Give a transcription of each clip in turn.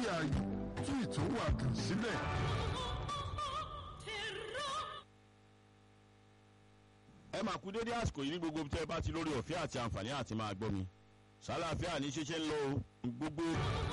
ààyè tú ìtòwàdùn sílẹ̀. ẹ máa kú dédé àsìkò yìí ní gbogbo tẹ́ ẹ bá ti lórí ọ̀fẹ́ àti àǹfààní àti máa gbọ́ mi sálàáfíà ní ṣíṣe ń lọ o gbogbo.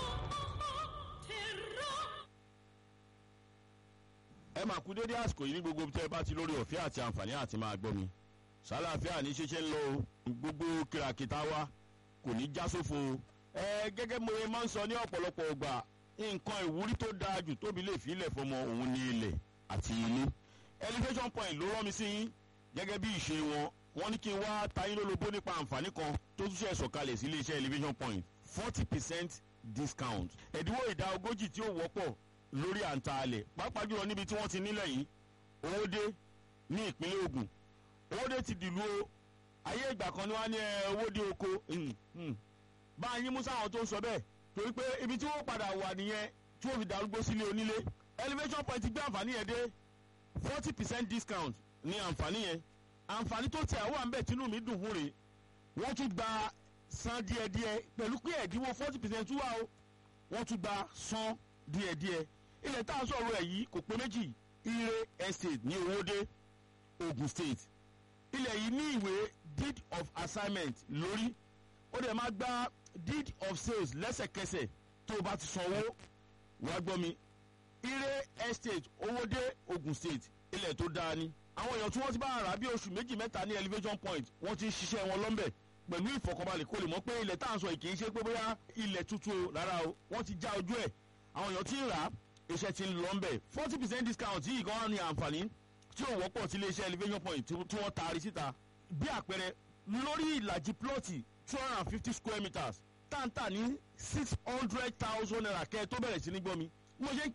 ẹ máa kú dédé àsìkò yìí ní gbogbo tẹ́ ẹ bá ti lórí ọ̀fẹ́ àti àǹfààní àti máa gbọ́ mi sálàáfíà ní ṣíṣe ń lọ o gbogbo kìràkìtà wa kò ní já sófo o. ẹ gẹ́gẹ́ mo máa ń sọ ní ọ̀pọ̀lọpọ̀ ọgbà nǹkan ìwúrí tó dáa jù tóbi lè fi ilẹ̀ fọmọ òun ní ilẹ̀ àti ilé elevation point ló rán mi sí yín gẹ́gẹ́ bí ìṣe wọn wọ́n ní kí n wá tayín lólobó nípa àǹfààní kan tó tún ṣe sọ̀kalẹ̀ sí iléeṣẹ́ elevation point forty percent discount ẹ̀dínwó ìdá ogójì tí ó wọ́pọ̀ lórí àǹtaalẹ̀ pàápàá jùlọ níbi tí wọ́n ti nílẹ̀ yìí owóde ní ìpínlẹ̀ Ògùn owóde ti dìlú o ayé ìgbà kan ni wọ́n á ní owóde oko bá a yín mú sáwọn tó ń sọ bẹ́ẹ̀ torí pé ibi tí wọ́n padà wà nìyẹn tí wọ́n fi darúgbó sílé onílé elevation point gbé àǹfààní yẹn dé forty percent discount ní àǹfààní yẹn àǹfààní tó tẹ àwọn àmbẹ̀ tínú mi dùn fún rè wọ́n tún gba san díẹ̀díẹ̀ pẹ̀lú pé ẹ̀dínwó forty percent tún wà o wọ́n tún gba san díẹ̀díẹ̀ ilẹ̀ tá a sọ̀rọ̀ ẹ̀ yìí kò pé méjì ire estate ní owóde Ogun State ilẹ̀ yìí ní ìwé deed of assignment lórí ó dẹ̀ máa gba deed of sales lẹ́sẹ̀kẹsẹ̀ tó o bá ti sanwó wàá gbọ́ mi ire estate owóde Ogun State ilẹ̀ tó dáa ni àwọn èèyàn tí wọ́n ti bá rà bí oṣù méjì mẹ́ta ní elevation point wọ́n ti ń ṣiṣẹ́ wọn lọ́nbẹ̀ pẹ̀lú ìfọ̀kànbalẹ̀ kó lè mọ̀ pé ilẹ̀ tá à ń sọ yìí kì í ṣe pé bóyá ilẹ̀ tuntun o rárá o wọ́n ti já ojú ẹ̀ àwọn èèyàn ti ń rà á iṣẹ́ ti ń lọ́nbẹ̀ forty percent discount yìí gan-an ni àǹfààní tí ò wọ́pọ̀ sí iléeṣẹ́ elevation point tí wọ́n taari síta bí àpẹẹrẹ lórí ìlàjì plọ́ọ̀tì two hundred and fifty square meters táǹtà ní six hundred thousand naira kẹ́ ẹ tó bẹ̀rẹ̀ sí ní gbọ́ mi mo ṣe ń